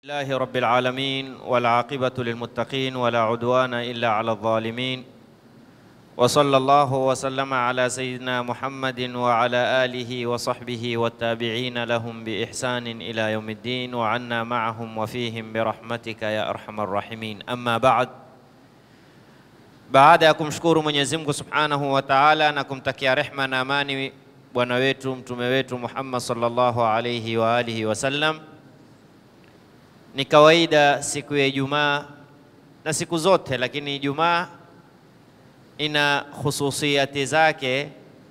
لله رب العالمين والعاقبة للمتقين ولا عدوان إلا على الظالمين وصلى الله وسلم على سيدنا محمد وعلى آله وصحبه والتابعين لهم بإحسان إلى يوم الدين وعنا معهم وفيهم برحمتك يا أرحم الراحمين أما بعد baada ya kumshukuru Mwenyezi Mungu Subhanahu wa Ta'ala na kumtakia rehma na amani bwana wetu mtume wetu Muhammad sallallahu alayhi wa alihi wasallam, ni kawaida siku ya Ijumaa na siku zote, lakini Ijumaa ina khususiyati zake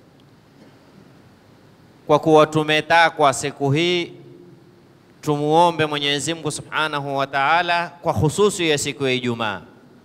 kwa kuwa tumetakwa siku hii tumuombe Mwenyezi Mungu Subhanahu wa Ta'ala kwa hususi ya siku ya Ijumaa.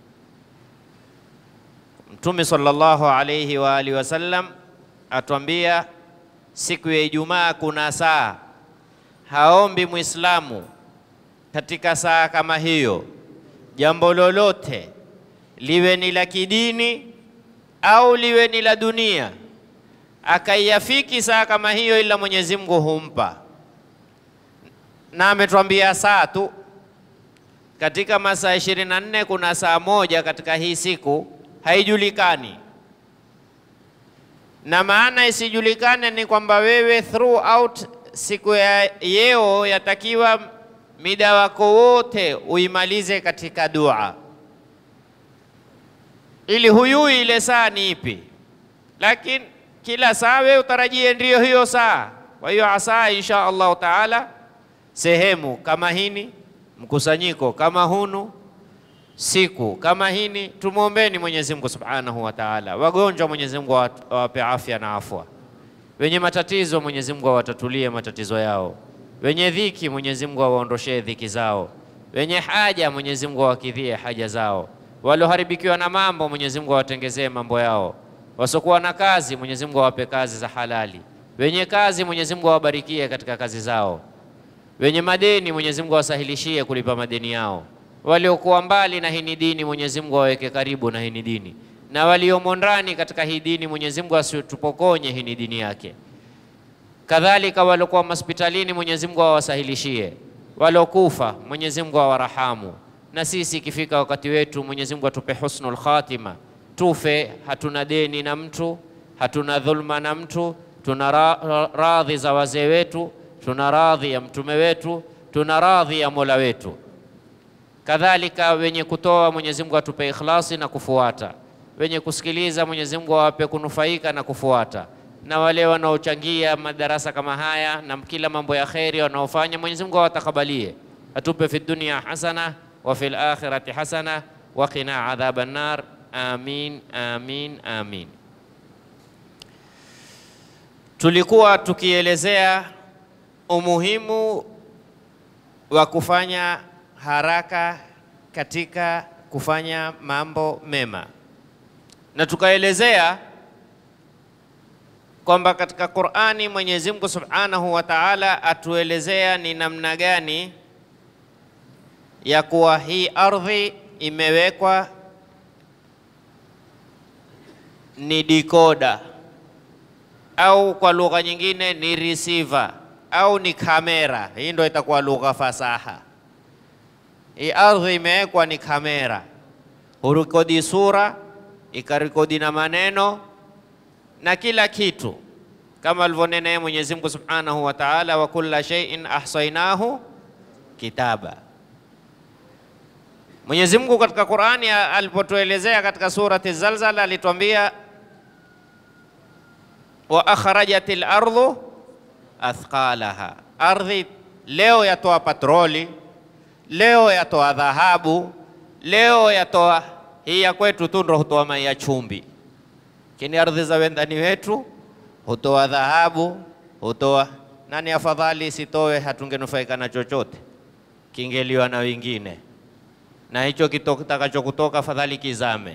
Mtume sallallahu alayhi wa alihi wasallam atuambia siku ya Ijumaa kuna saa, haombi Muislamu katika saa kama hiyo jambo lolote liwe ni la kidini au liwe ni la dunia, akaiafiki saa kama hiyo, ila Mwenyezi Mungu humpa. Na ametuambia saa tu katika masaa 24 kuna saa moja katika hii siku haijulikani, na maana isijulikane ni kwamba wewe throughout siku ya yeo yatakiwa mida wako wote uimalize katika dua, ili huyui ile saa ni ipi, lakini kila saa wewe utarajie ndiyo hiyo saa. Kwa hiyo asaa insha Allahu taala, sehemu kama hini, mkusanyiko kama hunu siku kama hini, tumwombeni Mwenyezi Mungu Subhanahu wa Ta'ala. Wagonjwa Mwenyezi Mungu awape afya na afwa, wenye matatizo Mwenyezi Mungu awatatulie matatizo yao, wenye dhiki Mwenyezi Mungu awaondoshee dhiki zao, wenye haja Mwenyezi Mungu awakidhie haja zao, walioharibikiwa na mambo Mwenyezi Mungu awatengezee mambo yao, wasiokuwa na kazi Mwenyezi Mungu awape kazi za halali, wenye kazi Mwenyezi Mungu awabarikie katika kazi zao, wenye madeni Mwenyezi Mungu awasahilishie kulipa madeni yao waliokuwa mbali na hii dini Mwenyezi Mungu aweke karibu na hii dini, na waliomo ndani katika hii dini Mwenyezi Mungu asitupokonye hii dini yake. Kadhalika waliokuwa hospitalini Mwenyezi Mungu awasahilishie, waliokufa Mwenyezi Mungu awarahamu, na sisi ikifika wakati wetu Mwenyezi Mungu atupe husnul khatima, tufe hatuna deni na mtu, hatuna dhulma na mtu, tuna ra radhi za wazee wetu, tuna radhi ya mtume wetu, tuna radhi ya Mola wetu kadhalika wenye kutoa Mwenyezi Mungu atupe ikhlasi na kufuata, wenye kusikiliza Mwenyezi Mungu awape kunufaika na kufuata, na wale wanaochangia madarasa kama haya na kila mambo ya kheri wanaofanya Mwenyezi Mungu awatakabalie, atupe fi dunya hasana wa fil akhirati hasana wa qina adhaban nar. Amin, amin, amin. Tulikuwa tukielezea umuhimu wa kufanya haraka katika kufanya mambo mema, na tukaelezea kwamba katika Qur'ani Mwenyezi Mungu Subhanahu wa Ta'ala atuelezea ni namna gani ya kuwa hii ardhi imewekwa ni dikoda au kwa lugha nyingine ni receiver au ni kamera. Hii ndio itakuwa lugha fasaha. Hii ardhi imewekwa ni kamera, hurekodi sura, ikarekodi na maneno na kila kitu, kama alivyonena yeye Mwenyezi Mungu Subhanahu wa Ta'ala, wa kulla shay'in ahsaynahu kitaba. Mwenyezi Mungu katika Qur'ani alipotuelezea katika surati Zalzala alituambia wa akhrajatil ardhu athqalaha, ardhi leo yatoa patroli leo yatoa dhahabu, leo yatoa hii ya kwetu tu ndo hutoa mai ya chumvi, lakini ardhi za wendani wetu hutoa dhahabu, hutoa nani. Afadhali isitoe, hatungenufaika na chochote, kingeliwa na wengine, na hicho kitakacho kutoka afadhali kizame.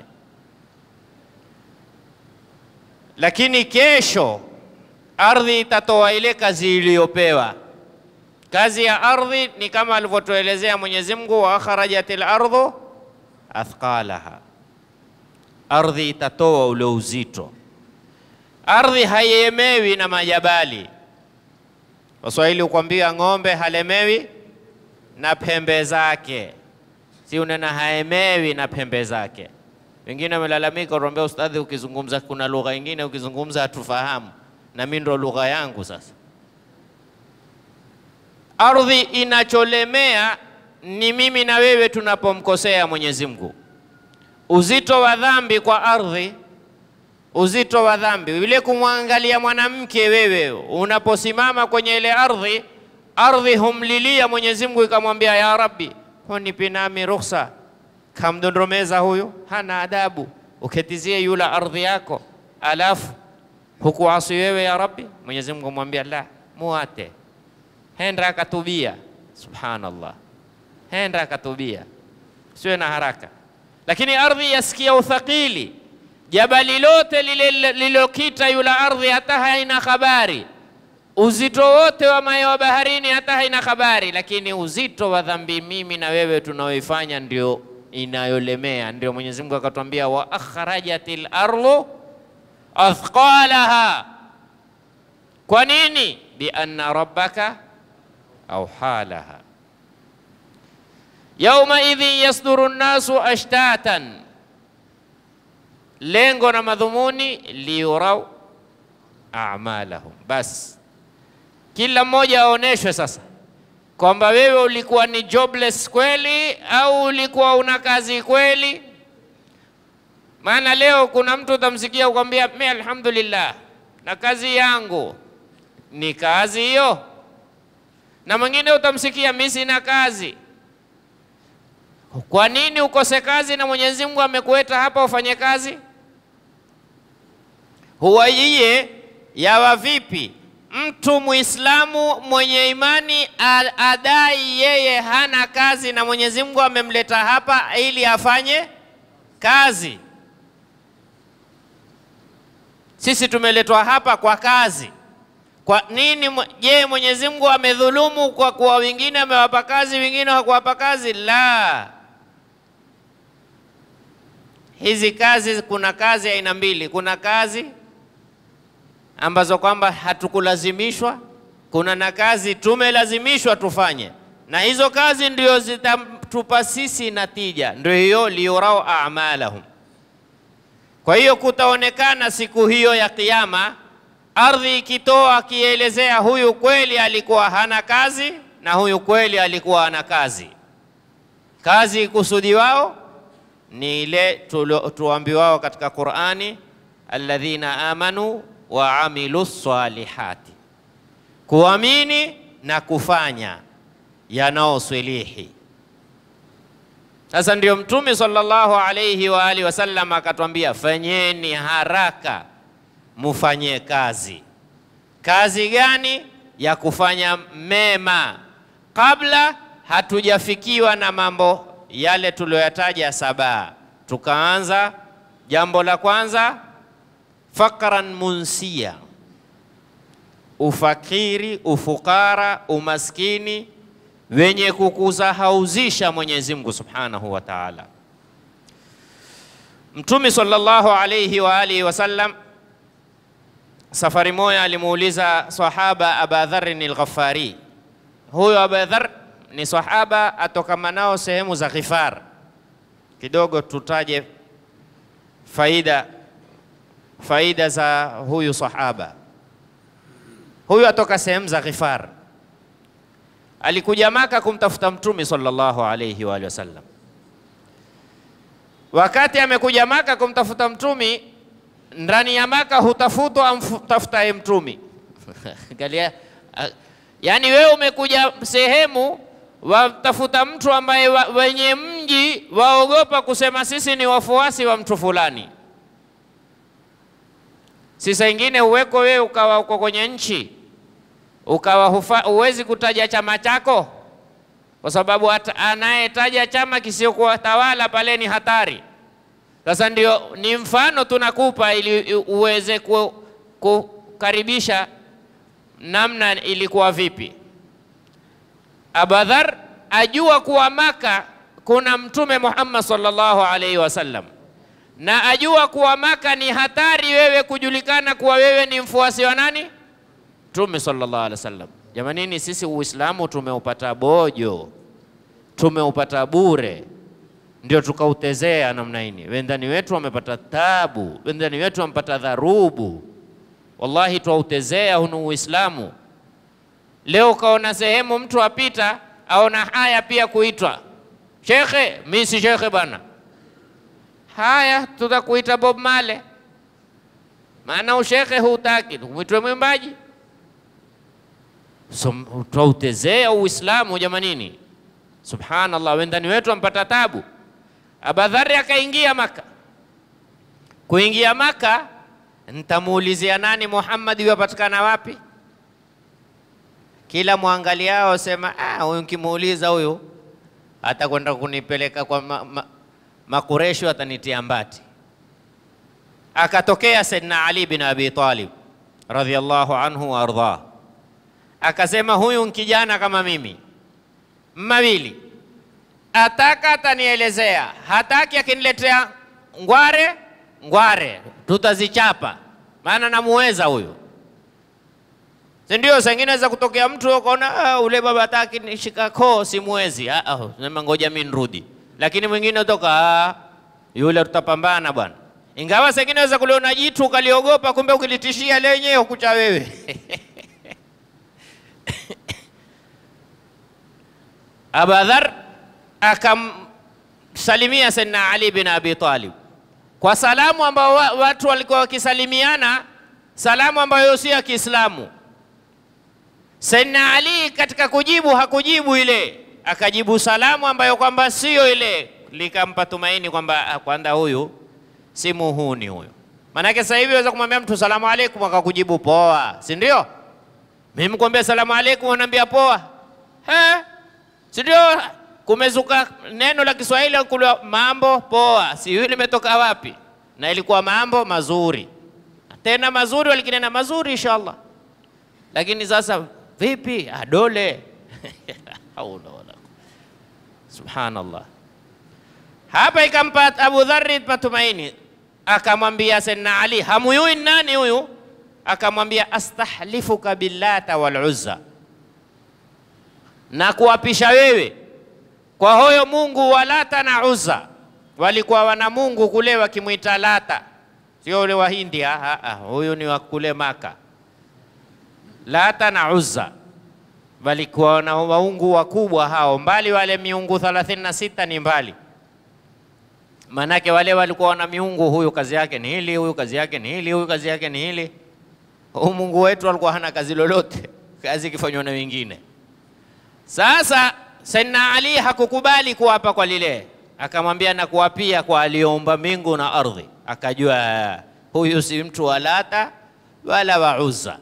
Lakini kesho ardhi itatoa ile kazi iliyopewa. Kazi ya ardhi ni kama alivyotuelezea Mwenyezi Mungu, wa akhrajatil ardhu athqalaha, ardhi itatoa ule uzito. Ardhi haiemewi na majabali. Waswahili hukwambia ng'ombe halemewi na pembe zake, si unena haemewi na pembe zake. Wengine wamelalamika, wanaambia ustadhi, ukizungumza kuna lugha ingine ukizungumza hatufahamu, na mimi ndo lugha yangu sasa. Ardhi inacholemea ni mimi na wewe tunapomkosea Mwenyezi Mungu. Uzito wa dhambi kwa ardhi, uzito wa dhambi vile kumwangalia mwanamke, wewe unaposimama kwenye ile ardhi, ardhi humlilia Mwenyezi Mungu ikamwambia, ya Rabbi, hunipe nami ruhusa, kamdondomeza huyu, hana adabu, uketizie yule ardhi yako, alafu hukuasi wewe ya Rabbi. Mwenyezi Mungu amwambia la, muate henda akatubia. Subhanallah, henda akatubia, siwe na haraka. Lakini ardhi yasikia uthakili, jabali lote lile lilokita yule ardhi hata haina habari, uzito wote wa maji wa baharini hata haina habari, lakini uzito wa dhambi mimi na wewe tunaoifanya ndio inayolemea. Ndio Mwenyezi Mungu akatwambia, wa akhrajatil ardu athqalaha. Kwa nini? bi anna rabbaka auha laha yauma idhin yasduru nnasu ashtatan, lengo na madhumuni liyurau amalahum. Bas kila mmoja aoneshwe sasa kwamba wewe ulikuwa ni jobless kweli au ulikuwa una kazi kweli. Maana leo kuna mtu utamsikia ukwambia, mimi alhamdulillah na kazi yangu ni kazi hiyo na mwingine utamsikia mimi sina kazi. Kwa nini ukose kazi na Mwenyezi Mungu amekueta hapa ufanye kazi? Huwa iye yawa vipi mtu Muislamu mwenye imani adai yeye hana kazi na Mwenyezi Mungu amemleta hapa ili afanye kazi? Sisi tumeletwa hapa kwa kazi. Kwa nini? Je, Mwenyezi Mungu amedhulumu kwa kuwa wengine amewapa kazi, wengine hakuwapa kazi? La, hizi kazi, kuna kazi aina mbili. Kuna kazi ambazo kwamba hatukulazimishwa, kuna na kazi tumelazimishwa tufanye, na hizo kazi ndio zitatupa sisi natija, ndio hiyo liyurau amalahum. Kwa hiyo kutaonekana siku hiyo ya Kiyama ardhi ikitoa akielezea, huyu kweli alikuwa hana kazi na huyu kweli alikuwa ana kazi. Kazi ikusudiwao ni ile tuambiwao katika Qur'ani, alladhina amanu wa amilu salihati, kuamini na kufanya yanaoswilihi. Sasa ndio Mtume sallallahu alayhi wa alihi wasallam akatwambia, fanyeni haraka mufanye kazi. Kazi gani? Ya kufanya mema, kabla hatujafikiwa na mambo yale tuliyoyataja saba. Tukaanza jambo la kwanza, fakran munsia, ufakiri, ufukara, umaskini wenye kukuzahauzisha Mwenyezi Mungu Subhanahu wa Ta'ala. Mtume sallallahu alayhi wa alihi wasallam Safari moja alimuuliza sahaba Aba Dharrin al-Ghaffari. Huyo Aba Dharr ni sahaba atokamanao sehemu za Ghifar. Kidogo tutaje faida faida za huyu sahaba. Huyu atoka sehemu za Ghifar, alikuja Maka kumtafuta Mtume sallallahu alayhi wa alihi wasallam. Wakati amekuja Maka kumtafuta Mtume ndani ya Maka hutafutwa amtafutaye mtumi. Angalia, yaani wewe umekuja sehemu watafuta mtu ambaye wa, wenye mji waogopa kusema sisi ni wafuasi wa mtu fulani. Sisa ingine uweko wewe ukawa uko kwenye nchi ukawa huwezi kutaja chama chako, kwa sababu anayetaja chama kisiokuwa tawala pale ni hatari. Sasa ndio ni mfano tunakupa ili uweze kukaribisha namna ilikuwa vipi. Abadhar ajua kuwa Maka kuna Mtume Muhammad sallallahu alaihi wasallam, na ajua kuwa Maka ni hatari wewe kujulikana kuwa wewe ni mfuasi wa nani? Mtume sallallahu alaihi wasallam. Jamanini, sisi Uislamu tumeupata bojo, tumeupata bure, ndio tukautezea namna hii. Wendani wetu wamepata tabu, wendani wetu wamepata dharubu. Wallahi twautezea hunu Uislamu. Leo ukaona sehemu mtu apita aona haya pia kuitwa shekhe, mi si shekhe bwana. Haya, tutakuita Bob Marley, maana ushekhe hutaki, mwitwe mwimbaji. So, twautezea Uislamu jamanini. Subhanallah, wendani wetu ampata tabu. Abadhari akaingia Maka. Kuingia Maka, ntamuulizia nani Muhammad yuwapatikana wapi? Kila mwangaliao sema ah, huyu nkimuuliza huyu atakwenda kunipeleka kwa ma, ma, Makureshu, atanitia mbati. Akatokea Saidina Ali bin Abi Talib radhiyallahu anhu wa ardhah, akasema huyu nkijana kama mimi mawili, ataka atanielezea, hataki akiniletea ngware ngware, tutazichapa maana namuweza huyu si ndio? Sengine za kutokea mtu ukaona ah, ule baba hataki nishika koo simwezi, ah, ah, sema ngoja mimi nirudi. Lakini mwingine utoka ah, yule tutapambana bwana. Ingawa sengine weza kuliona jitu ukaliogopa, kumbe ukilitishia lenyewe ukucha wewe Abadhar akamsalimia Sayyidina Ali bin Abi Talib kwa salamu ambao wa, watu walikuwa wakisalimiana, salamu ambayo si ya Kiislamu. Sayyidina Ali katika kujibu hakujibu ile, akajibu salamu ambayo kwamba sio ile, likampa tumaini kwamba kwanza huyu si muhuni huyu. Maanake sasa hivi waweza kumwambia mtu salamu alaikum akakujibu poa, si ndio? Mimi kuambia salamu alaikum unaambia poa, he, si ndio? Kumezuka neno la Kiswahili kule mambo poa, sijui limetoka wapi, na ilikuwa mambo mazuri, tena mazuri, walikinena mazuri inshallah, lakini sasa vipi adole haula wala subhanallah. Hapa ikampa Abu Dharri matumaini, akamwambia Sayyidina Ali, hamuyui nani huyu? Akamwambia astahlifuka billata wal uzza, na kuapisha wewe kwa hoyo Mungu wa Lata na Uzza. Walikuwa wana Mungu kule wakimwita Lata, sio ule wa India. Huyu ni wa kule Maka. Lata na Uzza walikuwa na waungu wakubwa hao, mbali wale miungu 36 ni mbali, manake wale walikuwa wana miungu, huyu kazi yake ni hili, huyu kazi yake ni hili, huyu kazi yake ni hili. Huu Mungu wetu alikuwa hana kazi lolote, kazi ikifanywa na wengine. Sasa Sayyidina Ali hakukubali kuapa kwa lile, akamwambia na kuapia kwa aliyoumba mbingu na ardhi. Akajua huyu si mtu wa Lata wala wa Uzza.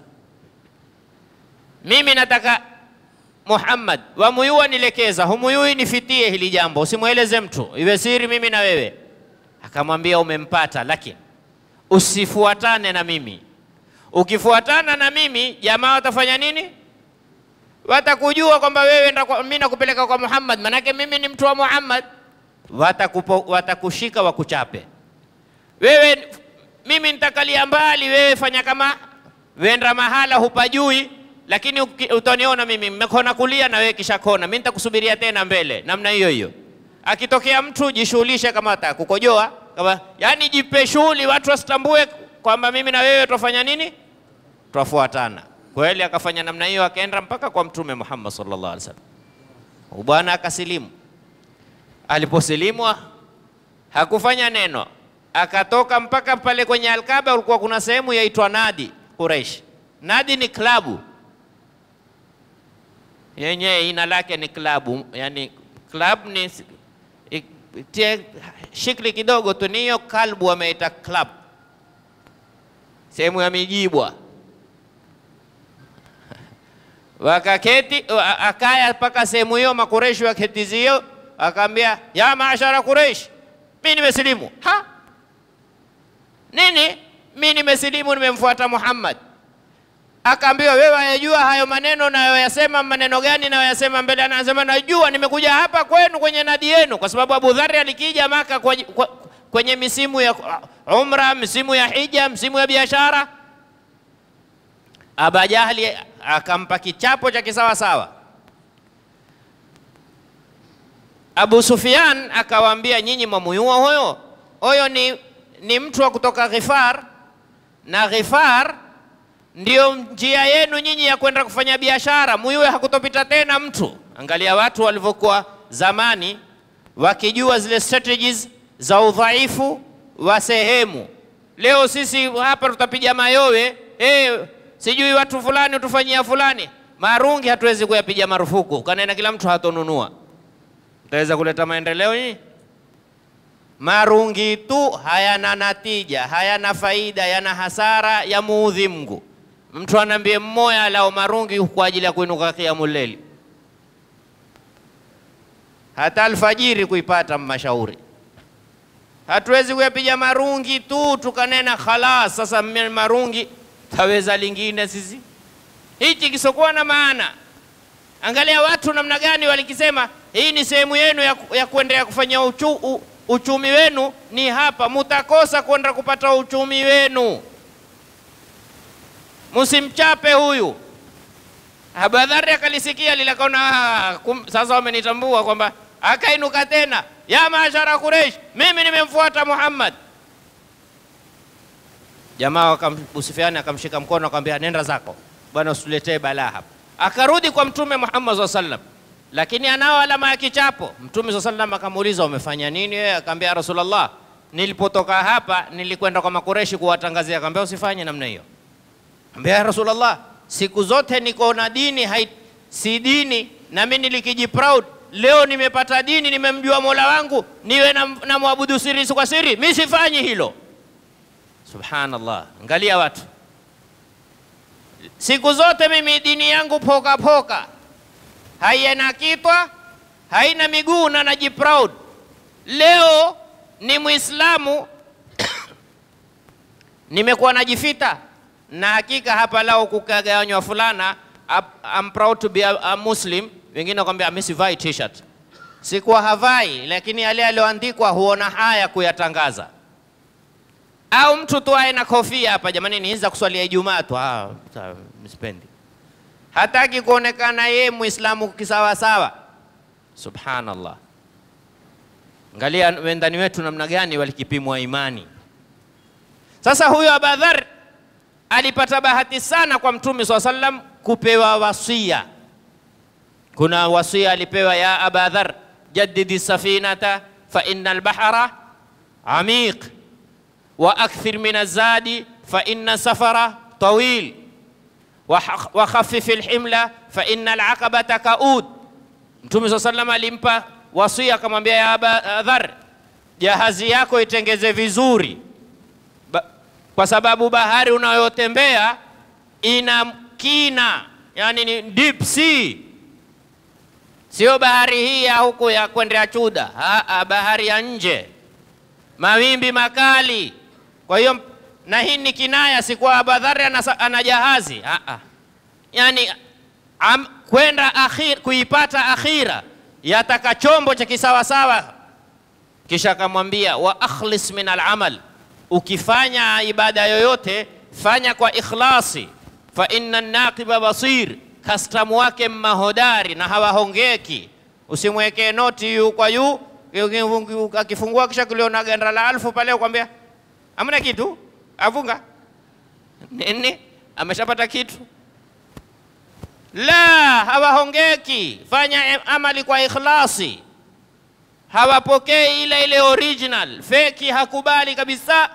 Mimi nataka Muhammad wamuyua nilekeza, humuyui nifitie hili jambo, usimweleze mtu, iwe siri mimi na wewe. Akamwambia umempata, lakini usifuatane na mimi. Ukifuatana na mimi, jamaa watafanya nini? watakujua kwamba wewe mimi nakupeleka kwa Muhammad, manake mimi ni mtu wa Muhammad. Watakupo, watakushika wakuchape wewe. Mimi nitakalia mbali, wewe fanya kama wenda mahala hupajui, lakini utaniona mimi mmekona kulia na wewe kisha kona, mimi nitakusubiria tena mbele, namna hiyo hiyo. Akitokea mtu jishughulishe, kama atakukojoa kama, yani jipe shughuli, watu wasitambue kwamba mimi na wewe twafanya nini, twafuatana kweli akafanya namna hiyo, akaenda mpaka kwa Mtume Muhammad sallallahu alaihi wasallam. Bwana akasilimu. Aliposilimu hakufanya neno, akatoka mpaka pale kwenye Alkaba. Ulikuwa kuna sehemu yaitwa Nadi Quraish. Nadi ni klabu yenyewe, ina lake ni klabu, yani club ni tie shikli kidogo tu, ni hiyo kalbu wameita club, sehemu ya mijibwa wakaketi akaya mpaka sehemu hiyo, Makureshi waketizio, akaambia ya maashara Kureish, mi nimesilimu. Ha, nini? Mi nimesilimu, nimemfuata Muhammad. Akaambiwa wewe wayajua hayo maneno nayoyasema, maneno gani nayoyasema mbele? Anasema najua, nimekuja hapa kwenu kwenye nadi yenu, kwa sababu Abu Dharri alikija Maka kwenye misimu ya umra, misimu ya hija, msimu ya biashara. Aba Jahli akampa kichapo cha kisawasawa. Abu Sufyan akawaambia, nyinyi mwamuyua huyo huyo ni, ni mtu wa kutoka Ghifar, na Ghifar ndio njia yenu nyinyi ya kwenda kufanya biashara, muyue hakutopita tena mtu. Angalia watu walivyokuwa zamani wakijua zile strategies za udhaifu wa sehemu. Leo sisi hapa tutapiga mayowe eh, sijui watu fulani utufanyia fulani. Marungi hatuwezi kuyapiga marufuku, kanena kila mtu hatonunua. Utaweza kuleta maendeleo hii? Marungi tu hayana natija, hayana faida, yana hasara, ya muudhi Mungu. Mtu anaambie mmoja lao marungi kwa ajili ya kuinuka kiamul leili, hata alfajiri kuipata mashauri. Hatuwezi kuyapiga marungi tu tukanena khalas, sasa mme- marungi taweza lingine sisi, hichi kisokuwa na maana. Angalia watu namna gani walikisema, hii ni sehemu yenu ya, ku- ya kuendelea kufanya uchu, u, uchumi wenu ni hapa, mutakosa kwenda kupata uchumi wenu. Msimchape huyu. Abadhari akalisikia lile, akaona "Ah, kum- sasa wamenitambua kwamba, akainuka tena, ya maashara Quraish, mimi nimemfuata Muhammad. Jamaa wakam- Abu Sufyan akamshika mkono akamwambia, nenda zako bwana, usituletee balaa hapa. Akarudi kwa Mtume Muhammad SAW sallam, lakini anao alama ya kichapo. Mtume SAW sallam akamuuliza, umefanya nini wewe? Akamwambia, "Ya Rasulullah, nilipotoka hapa nilikwenda kwa Makureshi kuwatangazia. Akamwambia, usifanye namna hiyo. Ambia ya Rasulullah, siku zote niko na dini hai, si dini na mimi nilikiji proud. Leo nimepata dini, nimemjua Mola wangu, niwe na, na mwabudu siri kwa siri, mimi sifanyi hilo. Subhanallah, angalia watu. Siku zote mimi dini yangu poka poka, haina kitwa, haina miguu na najiproud. Leo ni Muislamu nimekuwa najifita na hakika hapa lao kukagawanywa fulana ap- I'm proud to be a, a Muslim. Wengine wakwambia mimi sivai t-shirt, sikuwa havai, lakini yale yaliyoandikwa huona haya kuyatangaza. Au mtu tu awe na kofia hapa, jamani, nianza kuswalia Ijumaa tu, ah, sawa, msipendi, hataki kuonekana yeye Muislamu kisawasawa. Subhanallah, angalia wendani wetu namna gani walikipimwa imani. Sasa huyo Abadhar alipata bahati sana kwa Mtume swalla sallam kupewa wasia. Kuna wasia alipewa, ya Abadhar, jaddidi safinata fa inna albahra amiq wa akthir min azadi fa inna safara tawil wa haq- wa khaffif alhimla fa inna alaqabata kaud. Mtume swalla sallam alimpa wasia, akamwambia ya Abadhar, jahazi yako itengeze vizuri ba, kwa sababu bahari unayotembea ina kina, yani ni deep sea, sio bahari hii ya huku ya kwendea Chuda. Aa, bahari ya nje, mawimbi makali. Kwa hiyo na hii ni kinaya, si kwa Abadhari ana, sa- ana jahazi Aa, yani am, kwenda akhir, kuipata akhira yataka chombo cha kisawasawa kisha akamwambia wa akhlis min alamal, ukifanya ibada yoyote fanya kwa ikhlasi, fa inna naqiba basir, kastamu wake mmahodari na hawahongeki. Usimwekee noti yu kwa yu, akifungua kisha kuliona ganda la alfu pale ukwambia amna kitu, avunga nini, ameshapata kitu. La, hawahongeki. Fanya amali kwa ikhlasi hawapokei ile ile original, feki hakubali kabisa.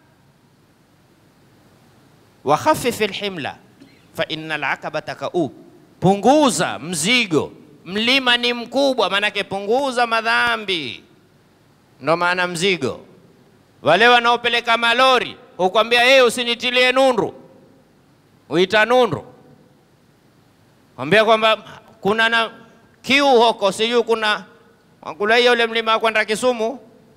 wa khafif alhimla fa inna alaqabata kaub, punguza mzigo, mlima ni mkubwa, maanake punguza madhambi, ndo maana mzigo. Wale wanaopeleka malori hukwambia yeye, usinitilie nundu, uita nundu, kwambia kwamba kuna na kiu huko, sijui kuna Wakula hiyo ule mlima wa kwenda Kisumu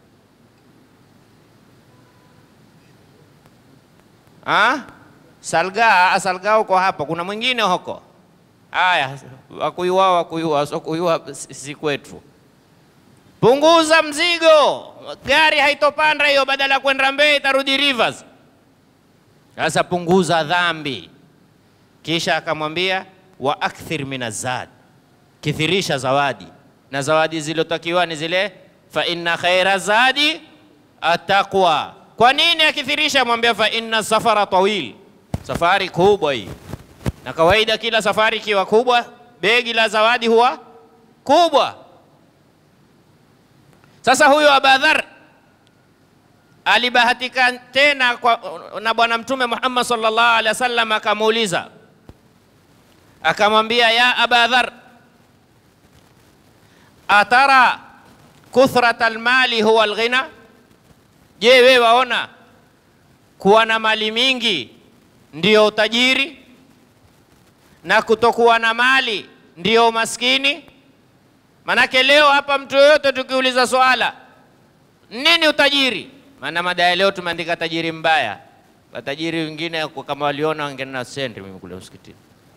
ah? Salga, Salga uko hapa, kuna mwingine huko. Haya, wakuyua wakuyua, so kuyua si si kwetu. Punguza mzigo, gari haitopanda hiyo, badala ya kwenda Mbeya itarudi Rivers. Sasa punguza dhambi. Kisha akamwambia wa akthir min azad, kithirisha zawadi na zawadi zilotakiwa ni zile fa inna khaira zadi ataqwa. Kwa nini akithirisha? Mwambia fa inna safara tawil, safari kubwa hii, na kawaida kila safari ikiwa kubwa, begi la zawadi huwa kubwa. Sasa huyo Abadhar alibahatika tena kwa, na Bwana Mtume Muhammad sallallahu alaihi wasallam akamuuliza, akamwambia ya Abadhar, atara kuthrata almali huwa alghina, je, wewe waona kuwa na mali mingi ndiyo utajiri na kutokuwa na mali ndiyo umaskini? Manake leo hapa mtu yoyote tukiuliza swala nini utajiri, maana mada ya leo tumeandika tajiri mbaya. Watajiri wengine kama waliona wangenena senti, mimi kule msikitini.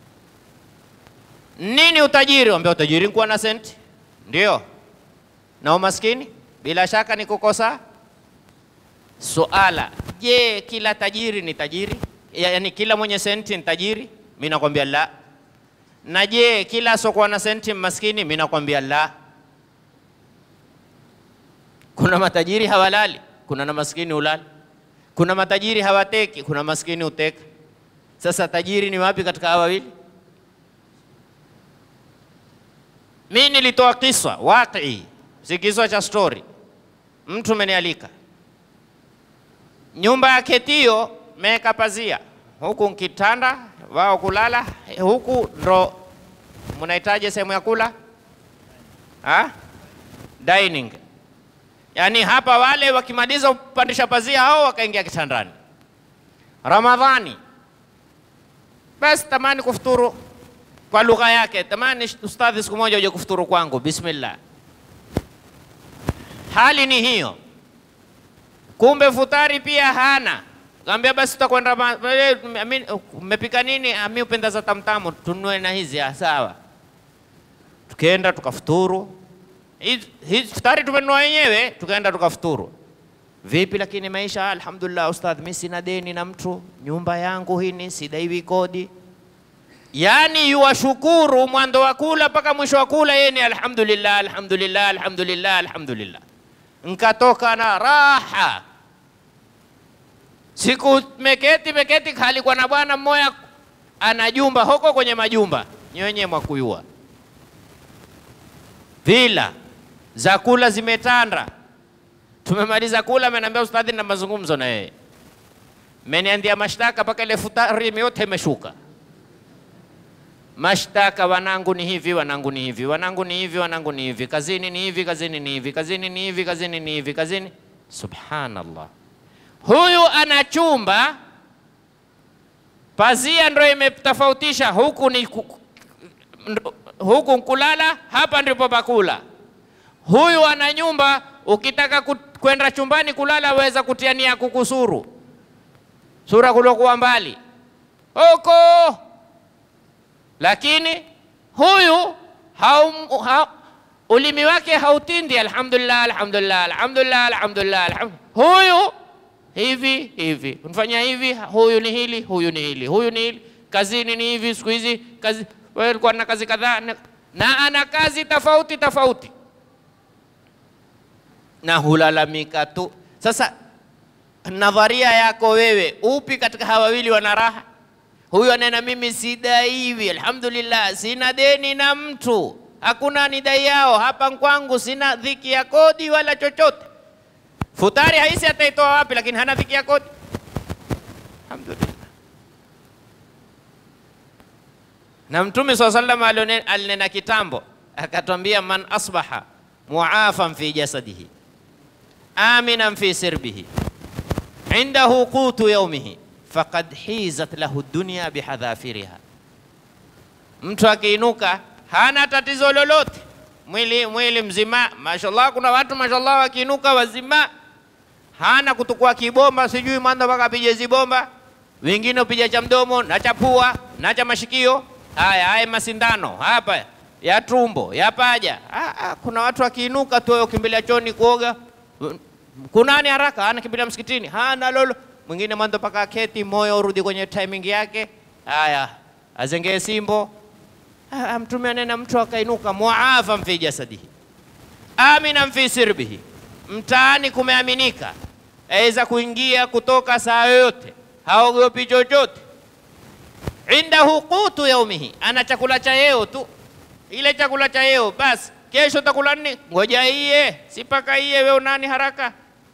Nini utajiri? Wambia utajiri kuwa na senti, ndio. Na umaskini bila shaka ni kukosa suala. Je, kila tajiri ni tajiri? Yaani kila mwenye senti ni tajiri? Mimi nakwambia la. Na je, kila asokuwa na senti maskini? Mimi nakwambia la. Kuna matajiri hawalali, kuna na maskini ulali. Kuna matajiri hawateki, kuna maskini uteka. Sasa tajiri ni wapi katika hawa wawili? Mimi nilitoa kiswa waqi, si kiswa cha story. Mtu menialika nyumba ya ketio, meweka pazia huku nkitanda wao kulala huku, ndo mnahitaji sehemu ya kula ha? dining Yaani hapa wale wakimaliza kupandisha pazia hao wakaingia kitandani. Ramadhani basi tamani kufuturu kwa lugha yake, tamani ustadhi, siku moja uje kufuturu kwangu, bismillah. Hali ni hiyo, kumbe futari pia hana. Kaambia basi tutakwenda, mmepika nini? Ami upenda za tamtamu, tunue na hizi. Sawa, tukaenda tukafuturu hizi futari tumenunua wenyewe, tukaenda tukafuturu. Vipi lakini maisha, alhamdulillah ustadh, mimi sina deni na mtu, nyumba yangu hini, sidaiwi kodi. Yani yuwashukuru mwanzo wa kula mpaka mwisho wa kula, yeye ni alhamdulillah, alhamdulillah, alhamdulillah, alhamdulillah. Nkatoka na raha. Siku meketi meketi, kalikuwa na bwana mmoja ana jumba huko kwenye majumba nywenye mwakuyua vila za kula zimetanda. Tumemaliza kula, ameniambia ustadhi, na mazungumzo na yeye, meniandia mashtaka mpaka ile futari yote imeshuka. Mashtaka, wanangu ni hivi, wanangu ni hivi, wanangu ni hivi, wanangu ni hivi, kazini ni hivi, kazini ni hivi, kazini ni hivi, kazini ni hivi, kazini. Subhanallah, huyu ana chumba, pazia ndo imetofautisha, huku ni huku nkulala, hapa ndipo pakula. Huyu ana nyumba, ukitaka kwenda chumbani kulala waweza kutia nia kukusuru sura kulokuwa mbali huko, lakini huyu haum, ha, ulimi wake hautindi. Alhamdulillah, alhamdulillah, alhamdulillah, alhamdulillah, alhamdulillah. Huyu hivi hivi unifanyia hivi, huyu ni hili, huyu ni hili, huyu ni hili, kazini ni hivi, siku hizi kazi wewe ulikuwa na kazi kadhaa na ana kazi tofauti tofauti, na hulalamika tu. Sasa nadharia yako wewe, upi katika hawa wawili wana raha? Huyu anena mimi sidaiwi, alhamdulillah, sina deni na mtu, hakuna nidai yao hapa kwangu, sina dhiki ya kodi wala chochote. Futari haisi ataitoa wapi? Lakini hana dhiki ya kodi, alhamdulillah. na Mtume swalla sallam alinena kitambo, akatwambia man asbaha muafan fi jasadihi aminan fi sirbihi indahu qutu yaumihi faqad hizat lahu dunya bihadhafiriha, mtu akiinuka hana tatizo lolote, mwili mwili mzima, mashallah. Kuna watu mashallah wakiinuka wazima, hana kutukua kibomba, sijui manda mpaka apige zibomba, wengine upija cha mdomo na cha pua na cha mashikio Haya, haya masindano hapa ya tumbo ya paja. Ah, ah, kuna watu wakiinuka tu ukimbilia choni kuoga, kunani haraka, anakimbilia msikitini, hana lolo. Mwingine mwanzo paka keti, moyo urudi kwenye timing yake. Haya, azengee simbo. Ah, Mtume anena mtu akainuka muafa fi jasadihi, aminan fi sirbihi, mtaani kumeaminika, aweza kuingia kutoka saa yoyote, haogopi chochote. Indahu qutu yaumihi, ana chakula cha yeo tu, ile chakula cha yeo basi. Kesho takula nini? Ngoja iye, si paka iye, wewe unani haraka?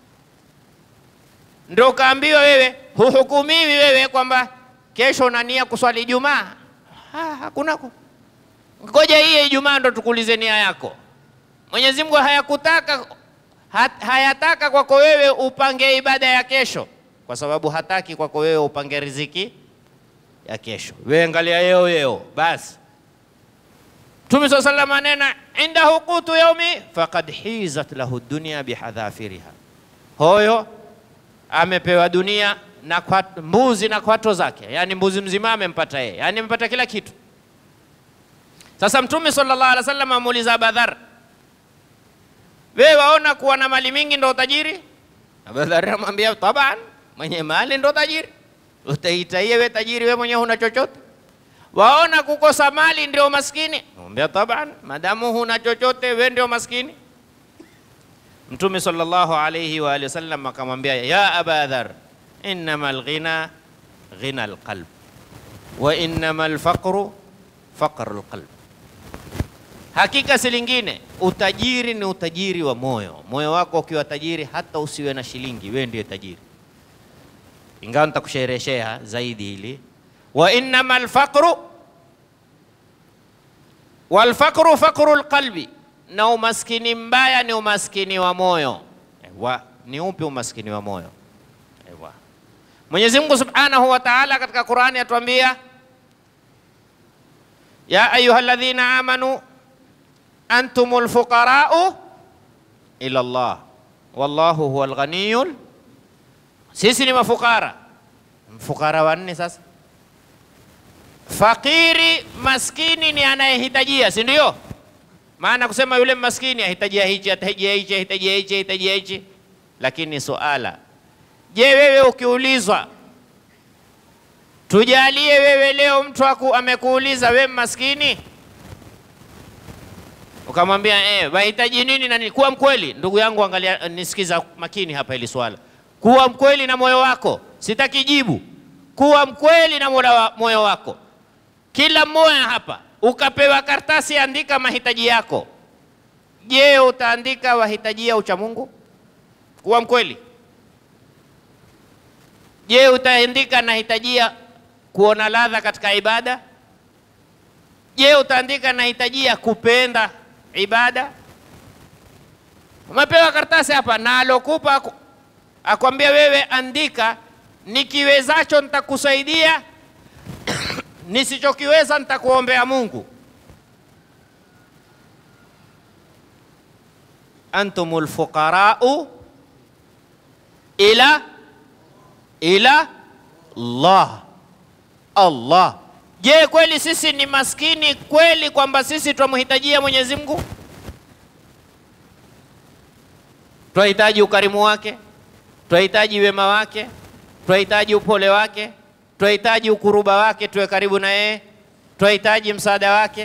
Ndio kaambiwa wewe, huhukumiwi wewe kwamba kesho unania kuswali Ijumaa. Ha, hakunako ngoja iye Ijumaa ndo tukulize nia yako. Mwenyezi Mungu hayakutaka hat, hayataka kwako wewe upange ibada ya kesho, kwa sababu hataki kwako wewe upange riziki ya kesho. Wewe angalia yeo yeo basi. Mtume swalla sallam anena indahu qutu yaumi faqad hizat lahu dunya bihadhafiriha, hoyo amepewa dunia na kwa, mbuzi na kwato zake, yani mbuzi mzima amempata yeye, yani amepata kila kitu. Sasa Mtume sallallahu alaihi wasallam amuuliza Abadhar, wewe waona kuwa na mali mingi ndo utajiri? Abadhar amwambia taban, mwenye mali ndo tajiri. Utaita yeye we tajiri, we mwenyewe huna chochote? Waona kukosa mali ndio maskini? Mwambia taban, madamu huna chochote, we ndio maskini. Mtume sallallahu alayhi wa alihi wasallam akamwambia, ya Abadhar, innama alghina ghina alqalb wa innama alfaqru faqru alqalb Hakika si lingine, utajiri ni utajiri wa moyo. Moyo wako ukiwa tajiri, hata usiwe na shilingi, wewe ndiye tajiri. Ingawa nitakushereheshea zaidi hili, wa innama alfaqru walfaqru faqru alqalbi, na umaskini mbaya ni umaskini wa moyo. Ewa, ni upi umaskini wa moyo? Ewa, Mwenyezi Mungu Subhanahu wa Ta'ala katika Qur'ani atuambia, ya ayyuhalladhina amanu antumul fuqarau ila Allah wallahu huwal ghaniyul. Sisi ni mafukara. Mfukara wa nne sasa. Fakiri maskini ni anayehitajia, si ndio? Maana kusema yule maskini ahitajia hichi, ahitajia hichi, ahitajia hichi, ahitajia hichi. Lakini suala, je, wewe ukiulizwa, tujalie wewe leo mtu aku amekuuliza wewe maskini ukamwambia eh, wahitaji nini na nini? Kuwa mkweli ndugu yangu, angalia, nisikiza makini hapa hili swala. Kuwa mkweli na moyo wako, sitaki jibu. Kuwa mkweli na moyo wako. Kila mmoja hapa ukapewa kartasi, andika mahitaji yako. Je, utaandika wahitajia ucha Mungu? Kuwa mkweli. Je, utaandika nahitajia kuona ladha katika ibada? Je, utaandika nahitajia kupenda ibada? Umepewa karatasi hapa na alokupa akwambia wewe andika, nikiwezacho nitakusaidia, nisichokiweza nitakuombea Mungu. antumul fuqarau ila ila Allah Allah Je, kweli sisi ni maskini kweli kwamba sisi twamhitajia Mwenyezi Mungu? Twahitaji ukarimu wake, twahitaji wema wake, twahitaji upole wake, twahitaji ukuruba wake, tuwe karibu na yeye, twahitaji msaada wake.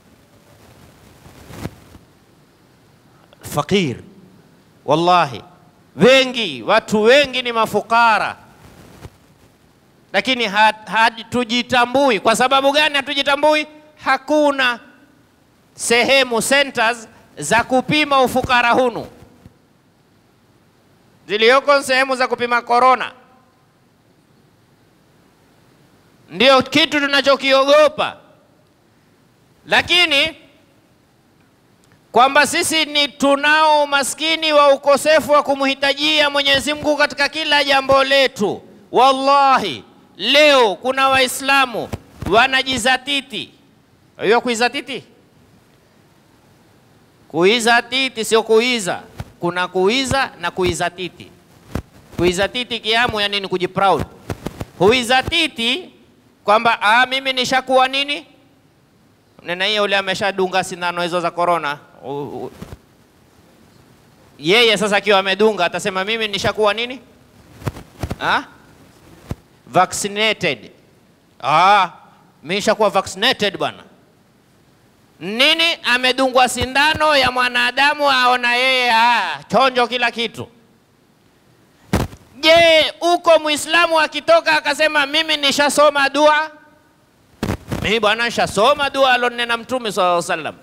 Fakir, wallahi, wengi watu wengi ni mafukara lakini hatujitambui. Kwa sababu gani hatujitambui? Hakuna sehemu centers za kupima ufukara hunu, ziliyoko sehemu za kupima korona. Ndio kitu tunachokiogopa, lakini kwamba sisi ni tunao umaskini wa ukosefu wa kumhitajia Mwenyezi Mungu katika kila jambo letu. Wallahi, leo kuna Waislamu wanajizatiti. Hiyo kuizatiti, kuizatiti sio kuiza. Kuna kuiza na kuizatiti. Kuizatiti kiamu ya nini? Kujiproud. Huizatiti kwamba ah, mimi nishakuwa nini nena hiyo, ule ameshadunga sindano hizo za korona. Yeye sasa akiwa amedunga atasema mimi nishakuwa nini ha? vaccinated. Ah, mimi nishakuwa vaccinated bwana. nini? Amedungwa sindano ya mwanadamu, aona yeye ah, chonjo kila kitu. Je, uko Muislamu akitoka akasema mimi nishasoma dua, mimi bwana nishasoma dua alonena Mtume sallallahu alaihi wasallam.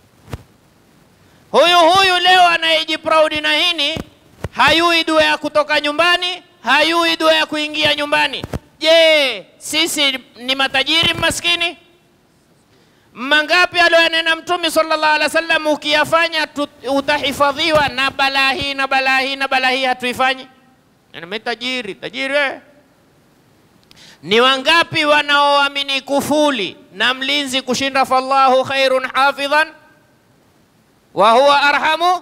Huyu huyu leo anayejiproud na hini hayui dua ya kutoka nyumbani, hayui dua ya kuingia nyumbani. Je, sisi ni matajiri maskini? Mangapi aliyoyanena Mtume sallallahu alaihi wasallam, ukiyafanya tu- utahifadhiwa na balaa hii na balaa hii na balaa hii, hatuifanyi. Mimi tajiri tajiri we. Ni wangapi wanaoamini kufuli na mlinzi kushinda fallahu khairun hafidhan wa huwa arhamu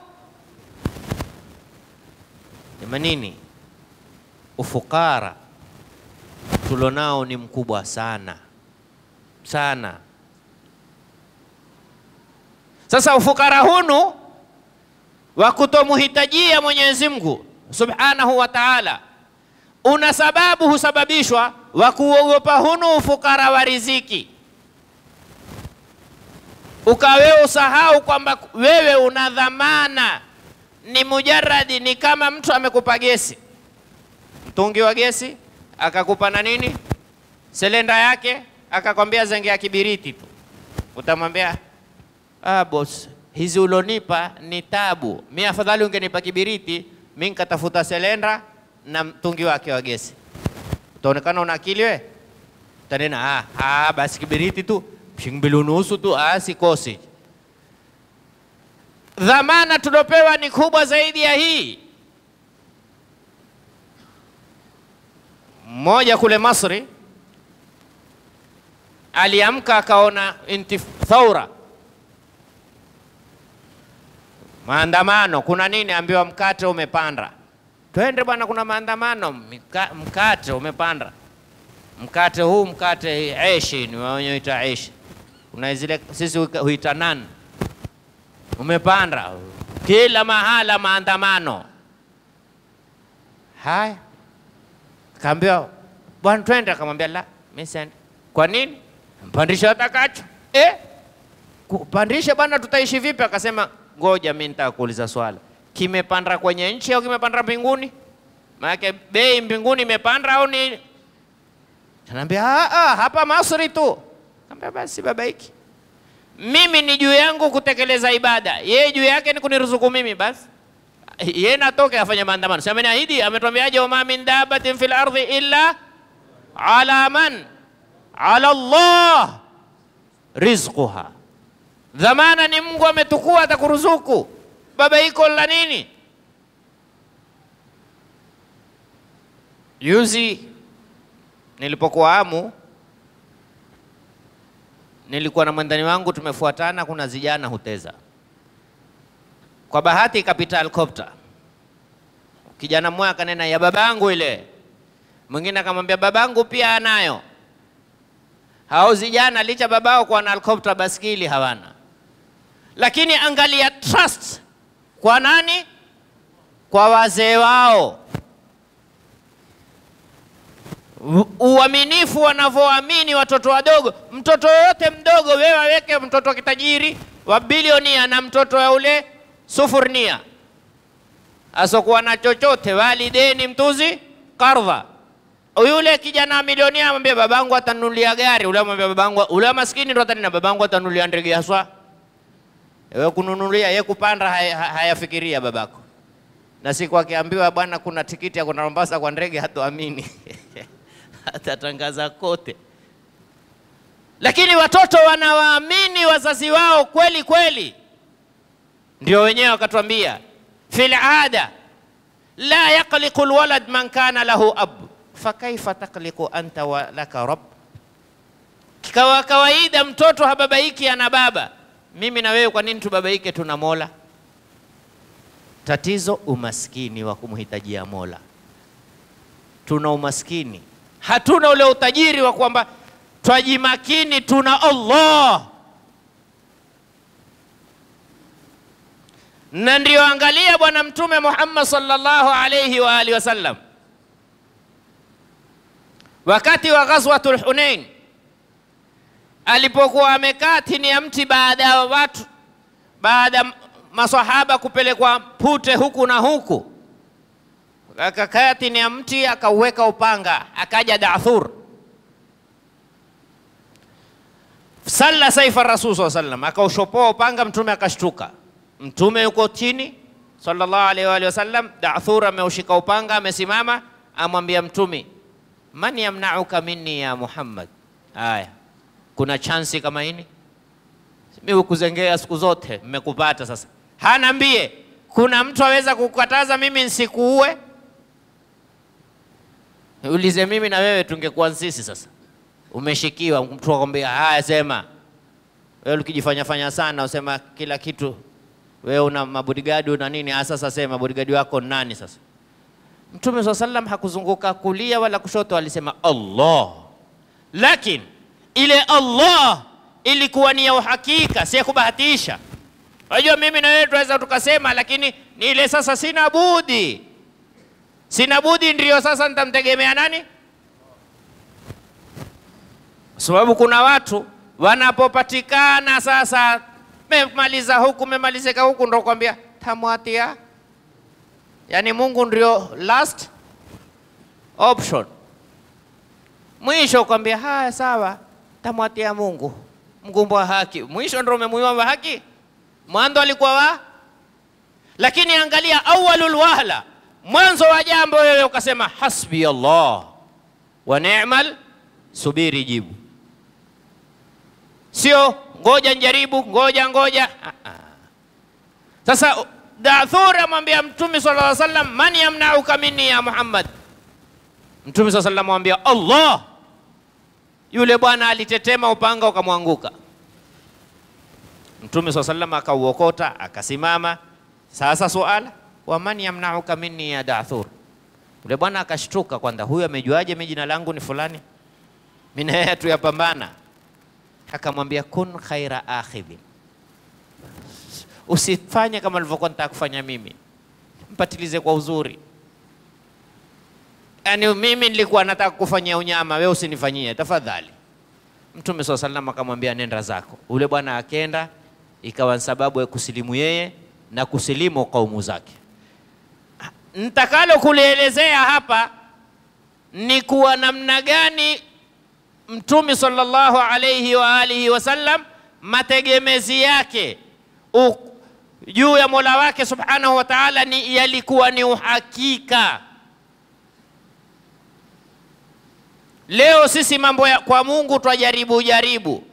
jamanini, ufukara tulonao ni mkubwa sana sana. Sasa ufukara hunu wa kutomuhitajia Mwenyezi Mungu subhanahu wa taala una sababu, husababishwa wa kuogopa hunu ufukara wa riziki, ukawewe usahau kwamba wewe una dhamana ni mujaradi, ni kama mtu amekupa gesi, mtungi wa gesi, akakupa na nini, selenda yake, akakwambia zengea kibiriti tu, utamwambia ah, boss, hizi ulonipa ni tabu, mi afadhali ungenipa kibiriti, mi nkatafuta selenda na mtungi wake wa gesi. Utaonekana una akili we, utanena ah, ah, basi kibiriti tu shilingi mbili unusu tu, ah, sikosi dhamana tuliopewa ni kubwa zaidi ya hii. Mmoja kule Masri aliamka akaona intif thaura, maandamano. Kuna nini? Ambiwa mkate umepanda. Twende bwana, kuna maandamano, mika, mkate umepanda. Mkate huu mkate eshi, ni wenyewe huita eshi, kuna zile sisi huita nan umepanda kila mahala, maandamano haya. Kaambiwa bwana, twende. Akamwambia la, mimi siendi. Kwa nini? Mpandisha atakacho. Eh, kupandisha bwana, tutaishi vipi? Akasema ngoja, mimi nitaka kuuliza swala, kimepanda kwenye nchi au kimepanda mbinguni? Maana bei mbinguni imepanda au ni? Anaambia ah, ah, hapa Masri tu. Kaambia basi babaiki mimi ni juu yangu kutekeleza ibada, yeye juu yake ni kuniruzuku mimi. Basi yeye natoke afanye maandamano, si ameniahidi? Ametuambiaje? wama min dabatin fil ardhi illa ala man ala Allah rizquha, dhamana ni Mungu ametukua, atakuruzuku. Baba iko la nini? Juzi nilipokuwa Amu nilikuwa na mwandani wangu tumefuatana, kuna zijana huteza. Kwa bahati ikapita helikopta, kijana mmoja akanena ya babangu ile, mwingine akamwambia babangu pia anayo. Hao zijana licha babao kuwa na helikopta, baskili hawana, lakini angalia trust kwa nani? Kwa wazee wao uaminifu wanavyoamini watoto wadogo. Mtoto yoyote mdogo, wewe waweke mtoto wa kitajiri wa bilionia na mtoto wa ule sufurnia asokuwa na chochote, walideni mtuzi kardha. Yule kijana milionia amwambia babangu atanunulia gari, ule amwambia babangu, ule maskini ndo atanena babangu atanunulia ndege haswa. Wewe kununulia, ye kupanda hayafikiria haya babako, na siku akiambiwa bwana, kuna tikiti ya kwenda Mombasa kwa ndege, hatuamini atatangaza kote, lakini watoto wanawaamini wazazi wao kweli kweli. Ndio wenyewe wakatuambia fil ada la yaqliqu lwalad man kana lahu ab fakaifa taqliqu anta wa laka rabb. Kikawa kawaida mtoto hababaiki ana baba, mimi na wewe, kwa nini tubabaike? Tuna Mola. Tatizo umaskini wa kumhitajia Mola, tuna umaskini hatuna ule utajiri wa kwamba twajimakini, tuna Allah. Na ndio angalia Bwana Mtume Muhammad sallallahu alayhi wa alihi wasallam, wakati wa ghazwatul Hunain, alipokuwa amekaa chini ya mti baada ya watu baada ya masahaba kupelekwa pute huku na huku, akakaa chini ya mti akauweka upanga, akaja Dathur salla saifa rasul saa sallam, akaushopoa upanga, mtume akashtuka. Mtume yuko chini sallallahu alaihi wa alihi wasallam, Dathur ameushika upanga, amesimama, amwambia mtume, man yamnauka minni ya Muhammad. Haya, kuna chansi kama hini mimi kuzengea siku zote, mmekupata sasa. Hanambie, kuna mtu aweza kukataza mimi nsikuue? Ulize mimi na wewe tungekuwa sisi sasa. Umeshikiwa, mtu akwambia haya, sema wewe. Ukijifanya fanya sana, usema kila kitu wewe una mabodigadi una nini. Ah, sasa sema bodigadi wako nani? Sasa Mtume swalla sallam hakuzunguka kulia wala kushoto, alisema Allah, lakini ile Allah ilikuwa ni ya uhakika, si ya kubahatisha. Unajua, mimi na wewe tunaweza tukasema, lakini ni ile sasa, sina budi, sina budi, ndio sasa nitamtegemea nani? Sababu kuna watu wanapopatikana sasa, memaliza huku memalizika huku, ndo kwambia tamwatia, yaani Mungu ndio last option, mwisho kwambia haya, sawa, tamwatia Mungu mgumbo wa haki, mwisho ndo umemuiwa haki. Mwanzo alikuwa wa, lakini angalia awalul wahla, mwanzo wa jambo wewe ukasema hasbi Allah wa ni'mal, subiri jibu, sio ngoja njaribu, ngoja ngoja. Sasa Dathur amwambia Mtume sallallahu alaihi wasallam, man yamnauka minni ya Muhammad. Mtume sallallahu alaihi wasallam amwambia Allah yule bwana alitetema, upanga ukamwanguka. Mtume swalla sallam akauokota, akasimama. Sasa suala wa man yamnauka minni ya Dathur, yule bwana akashtuka, kwanza huyu amejuaje mimi jina langu ni fulani? Mimi na yeye tuyapambana. Akamwambia kun khaira akhidhin, usifanye kama nilivyokuwa nataka kufanya mimi, mpatilize kwa uzuri Yaani mimi nilikuwa nataka kufanyia unyama, wewe usinifanyie tafadhali. Mtume swalla sallam akamwambia nenda zako. Ule bwana akenda, ikawa sababu ya kusilimu yeye na kusilimu kaumu zake. Nitakalo kulielezea hapa ni kuwa namna gani Mtume sallallahu alayhi wa alihi wasallam mategemezi yake juu ya Mola wake subhanahu wa ta'ala ni yalikuwa ni uhakika. Leo sisi mambo ya kwa Mungu twajaribu jaribu,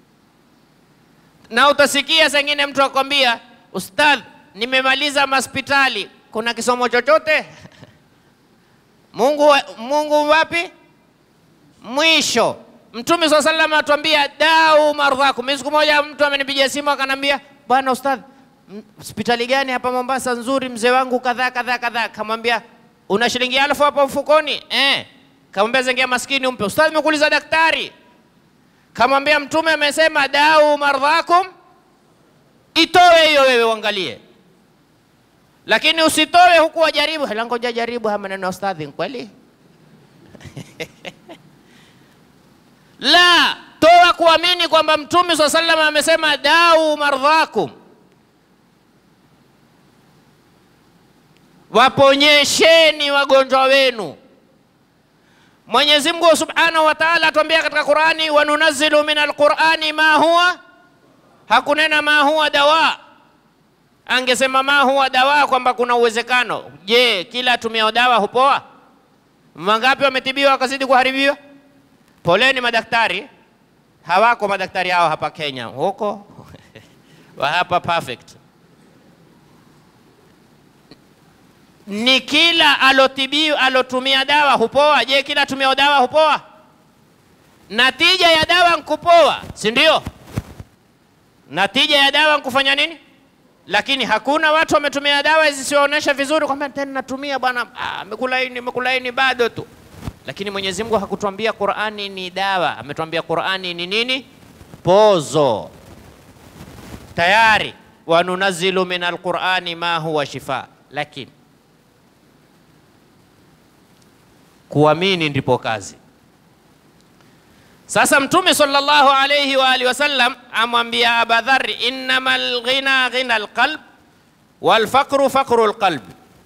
na utasikia sengine mtu akwambia, ustadh, nimemaliza maspitali, kuna kisomo chochote? Mungu, Mungu wapi? Mwisho Mtume swalla sallam atuambia dau mardhakum. Mimi siku moja mtu amenipigia simu akanambia, bwana ustadh, hospitali gani hapa Mombasa nzuri, mzee wangu kadhaa kadhaa kadhaa. Kamwambia una shilingi elfu hapo mfukoni? Eh. Kamwambia zengea maskini umpe. Ustadhi, nimekuuliza daktari. Kamwambia mtume amesema dau mardhakum, itoe hiyo wewe uangalie, lakini usitoe huku wajaribu. Hela ngoja jaribu haya maneno ya ustadhi, kweli? La, toa kuamini kwamba mtume swalla sallam amesema dau mardhakum, waponyesheni wagonjwa wenu. Mwenyezi Mungu Subhanahu wa Ta'ala atuambia katika Qur'ani, wa nunazzilu min alqur'ani ma huwa, hakunena ma huwa dawa. Angesema ma huwa dawa kwamba kuna uwezekano. Je, kila atumiao dawa hupoa? Mangapi wametibiwa wakazidi kuharibiwa? Poleni madaktari, hawako madaktari hao hapa Kenya, huko wa hapa perfect ni kila alotibiwa alotumia dawa hupoa. Je, kila tumia dawa hupoa? Natija ya dawa nkupoa, si ndio? Natija ya dawa nkufanya nini? Lakini hakuna watu wametumia dawa zisionyesha vizuri kwamba tena natumia bwana, amekulaini mekulaini bado tu. Lakini Mwenyezi Mungu hakutuambia Qur'ani ni dawa, ametuambia Qur'ani ni nini? Pozo. Tayari wanunazilu min alqur'ani ma huwa shifa, lakini kuamini ndipo kazi. Sasa Mtume sallallahu alayhi wa alihi wasallam amwambia Aba Dharr, innamal ghina ghina alqalb wal faqru faqru alqalb.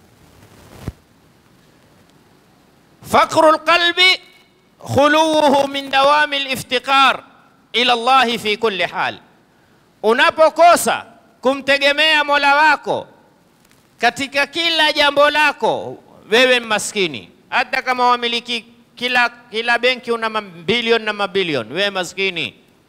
Faqru alqalbi khuluwuhu min dawami aliftiqar ila Allah fi kulli hal, unapokosa kumtegemea Mola wako katika kila jambo lako, wewe maskini, hata kama wamiliki kila, kila benki una mabilioni na mabilioni, wewe maskini.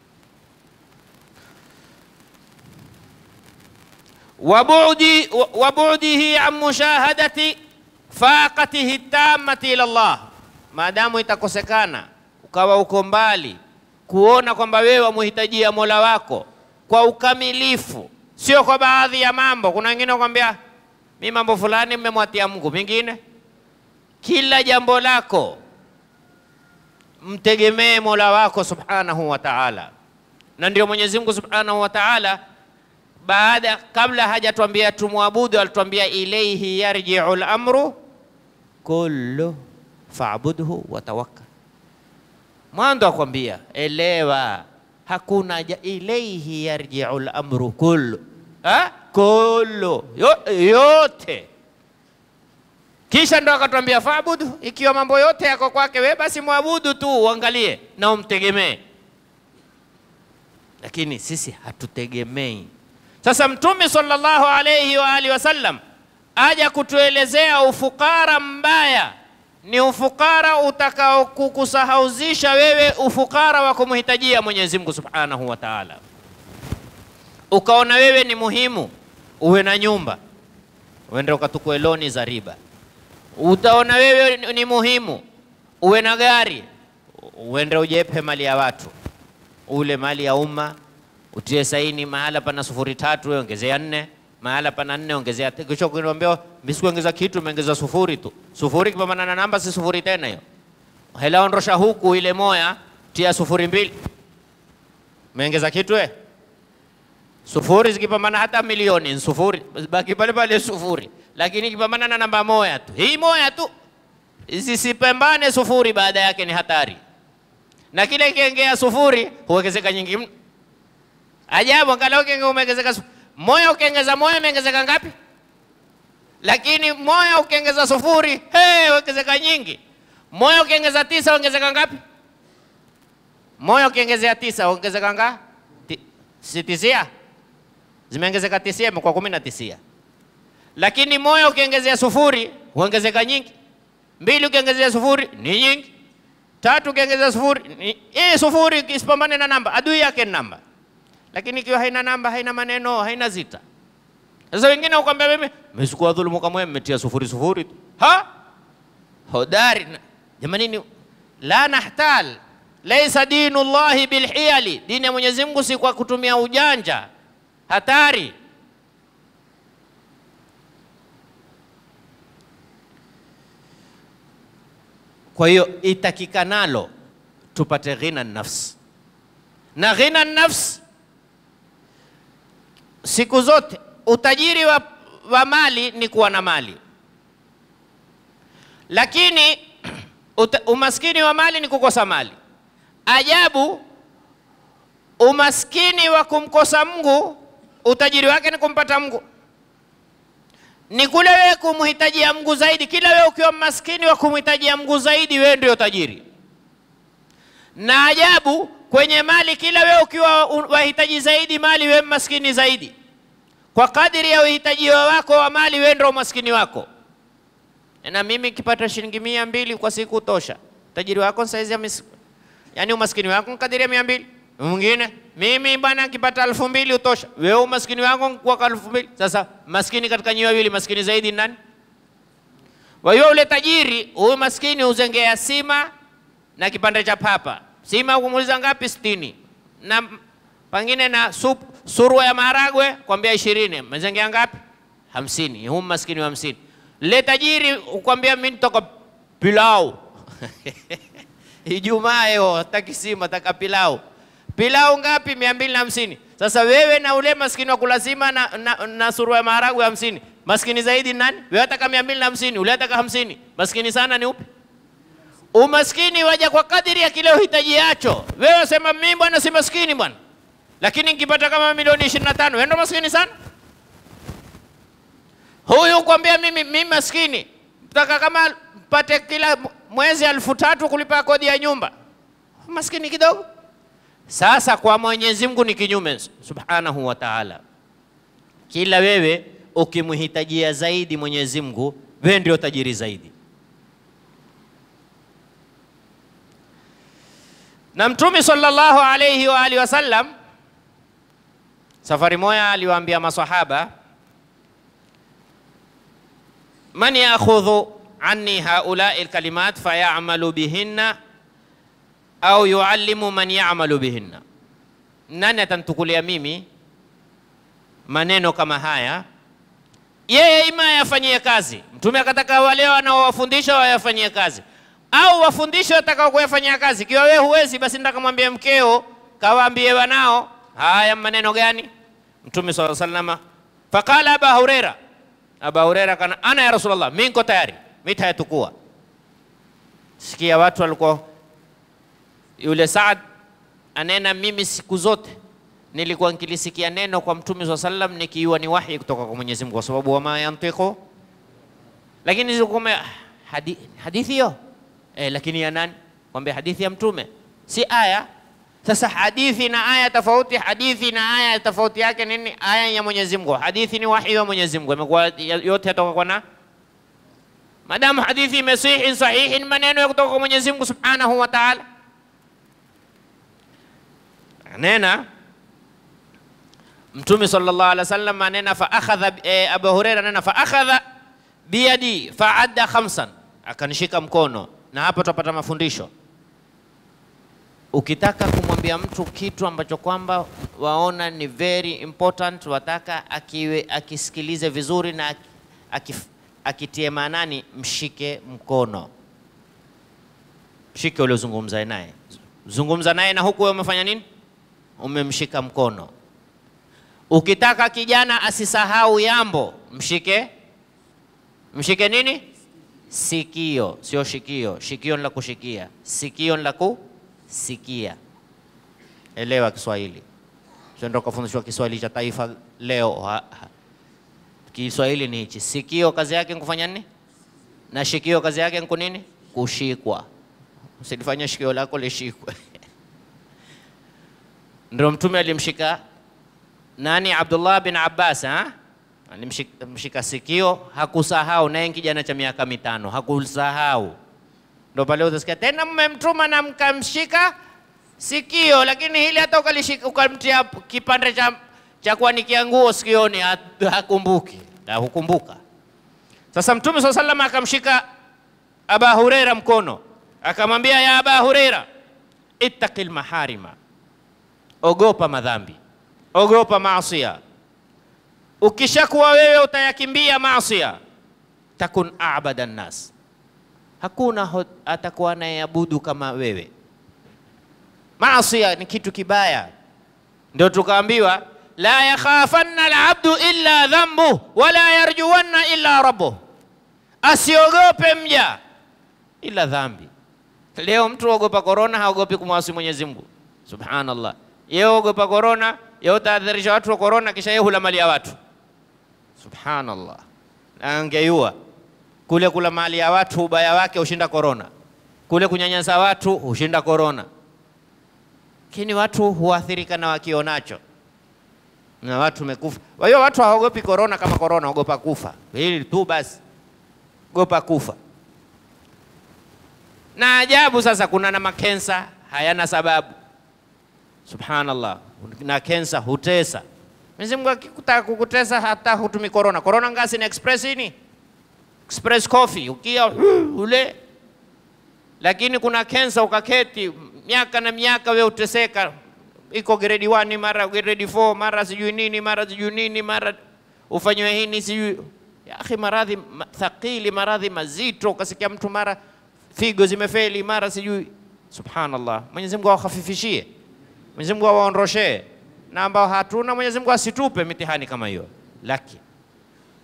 Wabudi wabudihi an mushahadati faqatihi tamati ila Allah, maadamu itakosekana ukawa uko mbali kuona kwamba wewe wamuhitajia Mola wako kwa ukamilifu, sio kwa baadhi ya mambo. Kuna wengine wakwambia mi mambo fulani mmemwatia Mungu, mingine kila jambo lako mtegemee Mola wako subhanahu wa ta'ala. Na ndio Mwenyezi Mungu subhanahu wa ta'ala baada kabla hajatuambia tumwabudu, alituambia ilaihi yarji'u al-amru kullu fa'budhu wa tawakkal. Mwanzo akwambia elewa, hakuna ja, ilaihi yarji'u al-amru kullu ha? kullu Yo, yote kisha ndo akatwambia faabudu, ikiwa mambo yote yako kwake wewe, basi mwabudu tu, uangalie na umtegemee. Lakini sisi hatutegemei. Sasa Mtume sallallahu alayhi wa alihi wasallam aja kutuelezea ufukara mbaya ni ufukara utakao kukusahauzisha wewe ufukara wa kumhitajia Mwenyezi Mungu subhanahu wa ta'ala, ukaona wewe ni muhimu uwe na nyumba, uende ukatukue loni za riba utaona wewe ni muhimu uwe na gari, uende ujepe mali ya watu, ule mali ya umma, utie saini mahala pana sufuri tatu, wewe ongezea nne, mahala pana nne ongezea. Kisha ukiniambia msikuongeza kitu, umeongeza sufuri tu. Sufuri kipambana na namba si sufuri tena hiyo. Hela ondosha huku ile moya, tia sufuri mbili, umeongeza kitu we sufuri zikipambana hata milioni ni sufuri, baki pale pale sufuri lakini ikipambana na namba moja tu, hii moja tu, zisipambane sufuri, baada yake ni hatari. Na kile ikiongea sufuri huongezeka nyingi mno. Ajabu, angalau ukiongea umeongezeka moja, ukiongeza moja umeongezeka ngapi? Lakini moja ukiongeza sufuri, hey, ongezeka nyingi. Moja ukiongeza tisa ongezeka ngapi? Moja ukiongezea tisa ongezeka ngapi? Si tisia, zimeongezeka tisia, imekuwa kumi na tisia lakini moja ukiongezea sufuri huongezeka nyingi. Mbili ukiongezea sufuri ni nyingi. Tatu ukiongezea sufuri ni hii sufuri isipambane na namba, adui yake ni namba. Lakini ikiwa haina namba, haina maneno, haina zita. Sasa wengine ukwambia mimi mmechukua dhulumu kama mmetia sufuri sufuri tu. Ha? Hodari. Jamani ni la nahtal. Laisa dinu Allahi bilhiyali. Dini ya Mwenyezi Mungu si kwa kutumia ujanja. Hatari. Kwa hiyo itakikanalo tupate ghina nafsi, na ghina nafsi siku zote, utajiri wa, wa mali ni kuwa na mali, lakini uta, umaskini wa mali ni kukosa mali. Ajabu, umaskini wa kumkosa Mungu, utajiri wake ni kumpata Mungu ni kule wewe kumhitajia Mungu zaidi. Kila wewe ukiwa maskini wa kumhitajia Mungu zaidi, wewe ndio tajiri. Na ajabu kwenye mali, kila wewe ukiwa wahitaji zaidi mali, wewe maskini zaidi. Kwa kadiri ya uhitaji wako wa mali, wewe ndio maskini wako. Na mimi kipata shilingi mia mbili kwa siku tosha, tajiri wako saizi ya mis... yani umaskini wako kadiri ya mia mbili mwingine mimi bwana nikipata elfu mbili utosha. Wewe umaskini wako kwa elfu mbili. Sasa maskini katika nyinyi wawili maskini zaidi nani? Kwa hiyo ule tajiri huyu maskini uzengea sima na kipande cha papa. Sima kumuuliza ngapi? sitini na pengine na sup, surua ya maharagwe kwambia ishirini. Mezengea ngapi? hamsini. Huyu maskini wa hamsini. Le tajiri ukwambia mimi nitoka pilau Ijumaa leo taki sima taka pilau pilau ngapi? mia mbili na hamsini. Sasa wewe na ule maskini wa kulazima na, na, na surua ya maharagwe hamsini, maskini zaidi nani? Wewe ataka mia mbili na hamsini, ule ataka hamsini. Maskini sana ni upi? Umaskini waja kwa kadiri ya kile uhitajiacho. Wewe wasema mimi bwana si maskini bwana, lakini nikipata kama milioni 25 wewe ndo maskini sana. Huyu kwambia mimi mimi maskini, taka kama mpate kila mwezi elfu tatu kulipa kodi ya nyumba, maskini kidogo. Sasa kwa Mwenyezi Mungu ni kinyume, subhanahu wa ta'ala. Kila wewe ukimhitajia zaidi Mwenyezi Mungu, wewe ndio tajiri zaidi. Na Mtume sallallahu alayhi wa alihi wasallam safari moja aliwaambia masahaba, man ya'khudhu anni haulai alkalimat fayamalu bihinna au yuallimu man yamalu bihinna, nani atantukulia mimi maneno kama haya, yeye ima ayafanyie kazi. Mtume akataka wale wanaowafundisha wayafanyie kazi, au wafundishe watakao kuyafanyia kazi. Ikiwa wewe huwezi, basi nataka mwambie mkeo, kawaambie wanao. Haya maneno gani? Mtume sallallahu alaihi wasallam, faqala Aba Huraira, Aba Huraira kana ana ya Rasulullah, mimi niko tayari, mimi tayatukua. Sikia watu walikuwa yule Saad anena, mimi siku zote nilikuwa nikilisikia neno kwa Mtume swalla sallam nikiwa ni wahi kutoka kwa Mwenyezi Mungu, kwa sababu wama yantiqu, lakini nilikuwa hadi, hadithi hiyo eh, lakini ya nani? Kwambia hadithi ya Mtume, si aya. Sasa hadithi na aya tofauti, hadithi na aya tofauti yake nini? Aya ya Mwenyezi Mungu, hadithi ni wahi wa Mwenyezi Mungu, imekuwa yote yatoka kwa na madamu hadithi imesihi sahihi, ni maneno ya kutoka kwa Mwenyezi Mungu subhanahu wa ta'ala. Nena Mtume sallallahu alaihi wasallam anena fa akhadha e, Abu Huraira anena fa akhadha biyadi fa adda khamsan, akanishika mkono. Na hapa tutapata mafundisho. Ukitaka kumwambia mtu kitu ambacho kwamba waona ni very important, wataka akiwe akisikilize vizuri na akif, akitie maanani, mshike mkono, mshike uliozungumza naye, zungumza naye na huku wewe umefanya nini? Umemshika mkono. Ukitaka kijana asisahau yambo, mshike mshike nini? Sikio, sio shikio. Shikio ni la kushikia, sikio ni la kusikia. Elewa Kiswahili, sio ndio kafundishwa Kiswahili cha taifa leo. Ha, ha. Kiswahili ni hichi. Sikio kazi yake ni kufanya nini? Na shikio kazi yake ni kunini? Kushikwa. Usilifanye shikio lako lishikwe. Ndio Mtume alimshika nani? Abdullah bin Abbas ha? alimshika sikio, hakusahau. Naye kijana cha miaka mitano hakusahau. Ndio pale utasikia tena mmemtuma na mkamshika sikio, lakini hili hata ukalishika ukamtia kipande cha cha kuanikia nguo sikioni, hakumbuki ha, hukumbuka. Sasa Mtume swalla sallam akamshika Aba Huraira mkono, akamwambia ya Aba Huraira, ittaqil maharima, ogopa madhambi ogopa maasia. Ukishakuwa wewe utayakimbia maasia, takun abada nnas, hakuna atakuwa anayeabudu kama wewe. Maasia ni kitu kibaya, ndio tukaambiwa la yakhafanna alabdu illa dhambu wala yarjuwanna illa rabbuh, asiogope mja ila dhambi. Leo mtu ogopa korona, haogopi kumwasi Mwenyezi Mungu subhanallah. Yeye ogopa korona yeye utaadhirisha watu wa korona, kisha yeye hula mali ya watu. Subhanallah, angeyua kule kula mali ya watu, ubaya wake hushinda korona, kule kunyanyasa watu hushinda korona. Lakini watu huathirika na wakionacho, na watu mekufa. Kwa hiyo watu hawaogopi korona kama korona, ogopa kufa. Hili tu basi, ogopa kufa. Na ajabu sasa, kuna na makensa hayana sababu Subhanallah, na kensa hutesa. Mwenyezi Mungu akikutaka kukutesa hata hutumi korona. Korona ngasi ni express ini express coffee ukia ule, lakini kuna kensa ukaketi miaka na miaka, we uteseka, iko grade 1 mara grade 4 mara sijui nini mara sijui nini mara ufanywe hini sijui ya akhi, maradhi thaqili, maradhi mazito, ukasikia mtu mara figo zimefeli mara sijui. Subhanallah, Mwenyezi Mungu awahafifishie Mwenyezi Mungu awaondoshee, na ambao hatuna Mwenyezi Mungu asitupe mitihani kama hiyo. Lakini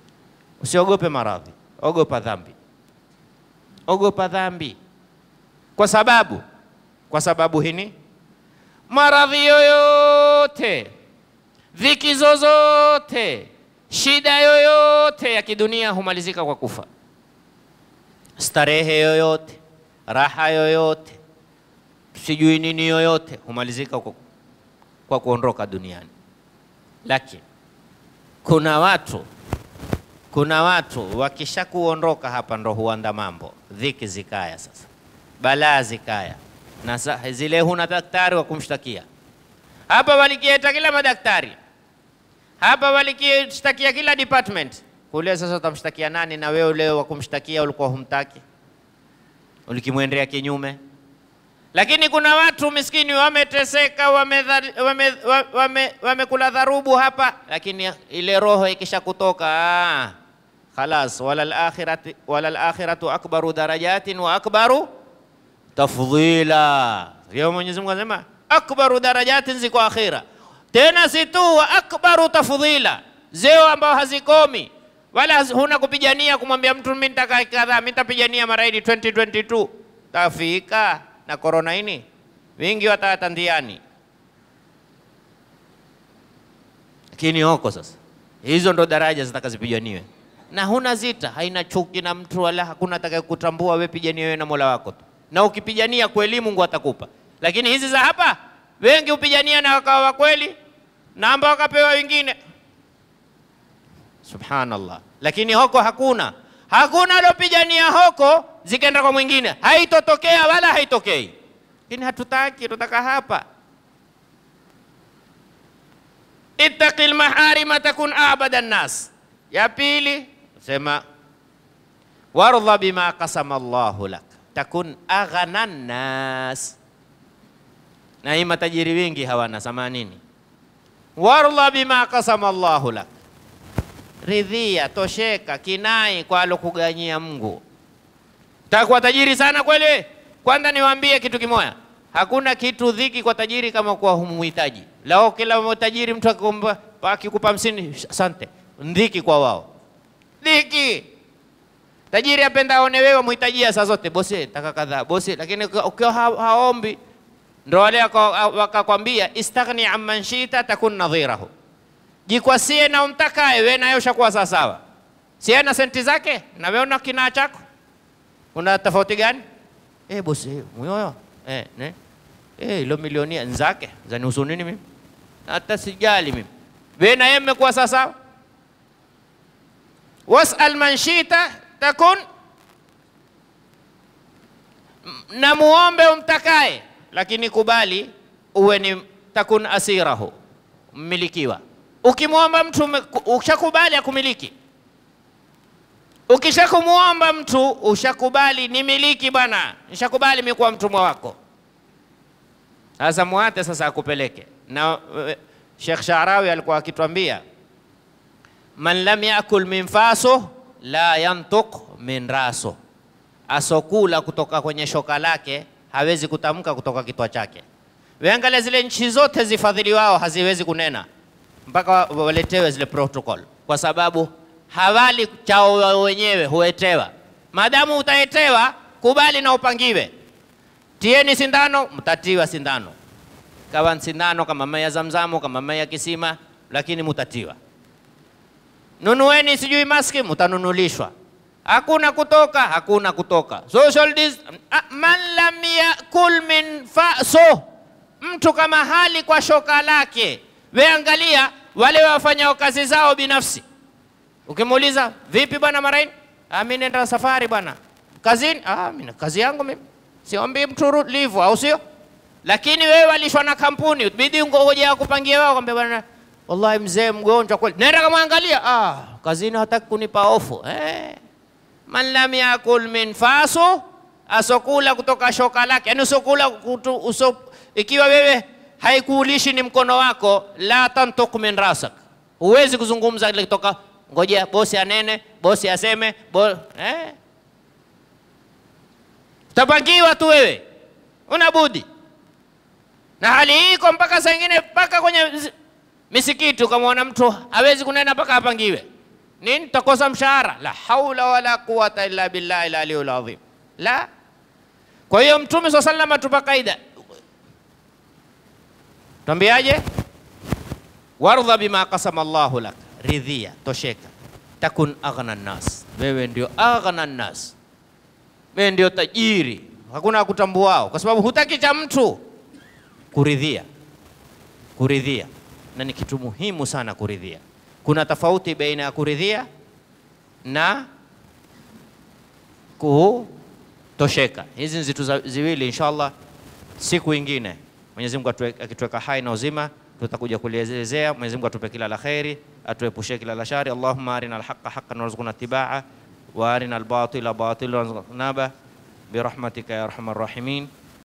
usiogope maradhi, ogopa dhambi, ogopa dhambi. Kwa sababu kwa sababu hini maradhi yoyote, dhiki zozote, shida yoyote ya kidunia humalizika kwa kufa. Starehe yoyote, raha yoyote, sijui nini yoyote humalizika kwa, kwa kuondoka duniani. Lakini kuna watu kuna watu wakisha kuondoka hapa ndo huanda mambo, dhiki zikaya, sasa balaa zikaya, na sa, zile huna daktari wa kumshtakia. Hapa walikieta kila madaktari, hapa walikishtakia kila department kule. Sasa utamshtakia nani? Na wewe ule wa kumshtakia ulikuwa humtaki, ulikimwendea kinyume. Lakini kuna watu miskini wameteseka, wamekula wame, wame, wame dharubu hapa, lakini ile roho ikisha kutoka ah, khalas, wala al-akhirati wala al-akhiratu akbaru darajatin wa akbaru tafdhila. Ndio Mwenyezi Mungu anasema akbaru darajatin ziko akhira, tena si tu wa akbaru tafdhila, zeo ambao hazikomi wala huna kupigania kumwambia mtu mimi nitaka kadhaa, mimi nitapigania maraidi 2022 tafika na korona ini wingi watatandiani, lakini hoko sasa, hizo ndo daraja zitakazipiganiwe na huna zita, haina chuki na mtu wala hakuna atakayekutambua wewe, pigania wewe na Mola wako tu, na ukipigania kweli Mungu atakupa. Lakini hizi za hapa wengi hupigania na wakawa wa kweli na ambao wakapewa wengine, subhanallah. Lakini hoko hakuna, hakuna alopigania hoko zikaenda kwa mwingine, haitotokea wala haitokei. Lakini hatutaki, tutaka hapa. ittaqil maharima takun abada nnas. Ya pili sema wardha bima qasama Allahu lak takun aghna nnas. Na hii matajiri wengi hawana samanini. Wardha bima qasama Allahu lak, ridhia, tosheka, kinai kwa alokuganyia Mungu. Takuwa tajiri sana kweli? Kwanza niwaambie kitu kimoya, hakuna kitu dhiki kwa tajiri kama kuwa humuhitaji. Lao kila tajiri mtu akikumba akikupa hamsini, asante, dhiki kwa wao, dhiki. Tajiri apenda aone wewe muhitajia saa zote, bosi taka kadhaa, bosi. Lakini ukiwa ha haombi, ndo wale wakakwambia istaghni amman shita takun nadhirahu, jikwasie na umtakaye wewe, naye ushakuwa sawasawa. Si ana senti zake na wewe una kinaa chako una tofauti gani? Eh, bosi mwoyo eh, ne eh, ilo milionia nzake zanihusu nini mimi? Hata sijali mimi, wewe na yeye mmekuwa sawa. Wasal man shita takun, na muombe umtakaye, lakini kubali uwe ni takun asirahu, mmilikiwa. Ukimwomba mtu ukishakubali akumiliki Ukisha kumuomba mtu ushakubali ni miliki bwana, nishakubali mimi kuwa mtumwa wako. Sasa muate sasa akupeleke. Na Sheikh Sharawi alikuwa akitwambia man lam yakul min faso la yantuk min raso, asokula kutoka kwenye shoka lake hawezi kutamka kutoka kitwa chake. Weangalia zile nchi zote zifadhili wao haziwezi kunena mpaka waletewe zile protocol, kwa sababu hawali chao wenyewe, huetewa. Maadamu utaetewa, kubali na upangiwe. Tieni sindano, mtatiwa sindano, kawa sindano kama mai ya Zamzamu, kama mai ya kisima, lakini mutatiwa. Nunueni sijui maski, mutanunulishwa. Hakuna kutoka, hakuna kutoka. Social dis man lam yakul min faso, mtu kama hali kwa shoka lake. We angalia wale wafanya kazi zao binafsi Ukimuuliza vipi bwana Maraini, ah, mimi nenda safari bwana kazini. Ah, mimi kazi yangu mimi siombi mtu livu, au sio? Lakini wewe walishwa na kampuni, bidi ngoje akupangie wao, kwambia bwana, wallahi mzee mgonjwa kweli, nenda kamwangalia. Ah, kazini hataki kunipa ofu eh. Man lam yakul min faso, asokula kutoka shoka lake, yani usokula kutu, uso, ikiwa wewe haikuulishi ni mkono wako, la tantuk min rasak, huwezi kuzungumza ile kutoka Ngojea bosi anene, bosi aseme bo, eh? Utapangiwa tu wewe, una budi. Na hali hii iko mpaka saa ingine mpaka kwenye misikiti, ukamwona mtu hawezi kunena mpaka apangiwe nini, takosa mshahara. La haula wala quwata illa billahi aliyul azim. La, Kwa hiyo Mtume swalla sallam atupa kaida, twambiaje? Wardha bima qasama Allahu lak, ridhia, tosheka. Takun aghna nnas, wewe ndio aghna nnas, wewe ndio tajiri, hakuna akutambuao, kwa sababu hutaki cha mtu. Kuridhia, kuridhia, na ni kitu muhimu sana kuridhia. Kuna tofauti baina ya kuridhia na kutosheka. Hizi ni zitu za- ziwili, inshallah siku ingine Mwenyezi Mungu atue- akituweka hai na uzima tutakuja kulielezea. Mwenyezi Mungu atupe kila la kheri, atuepushie kila la shari. Allahumma arina alhaqa haqqan warzuqna tibaa wa arina albatila batilan warzuqna naba birahmatika ya arhamar rahimin.